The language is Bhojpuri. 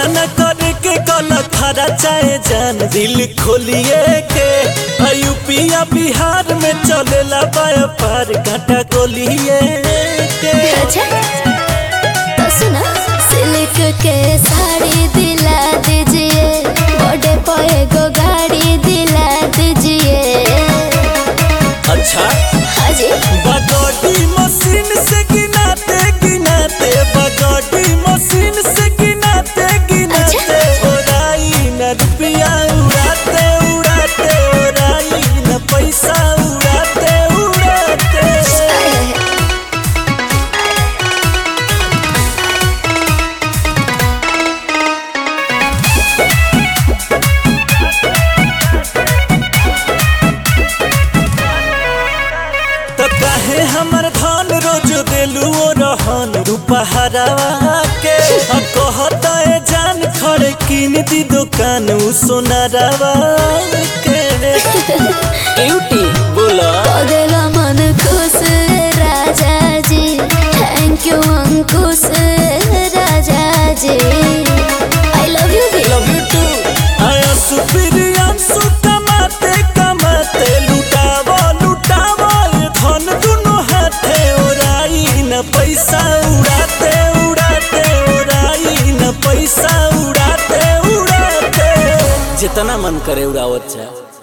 न करे के गलत खरा चाहे जान दिल खोलिए के यूपिया बिहार में चलेला व्यापार काटा गोलिए के अच्छा तो सुना सिल्क के साड़ी दिला दीजिए बड़े पे गो गाड़ी दिला दीजिए अच्छा हाजी बगोटी मशीन से गिनाते गिनाते बगोटी मशीन से गिनाते गिनाते ओराई न रुपया उड़ाते उड़ाते ओराई न पैसा उड़ाते उड़ाते तो काहे हमर धन रोज देलू ओ रहन रूपहरावा के आ कहता ए जान खड़े किन दी दुकान उ सोनारावा के ब्यूटी बोला पगला मन खुश राजा जी thank you Ankush Raja ji I love you भी लव यू टू आया सुप्रियन सु कमाते कमाते लुटावा लुटावा ये धन दुनो हाथे ओराई न पैसा उड़ाते उड़ाते ओराई न पैसा उड़ाते उड़ाते जितना मन करे उड़ावत जा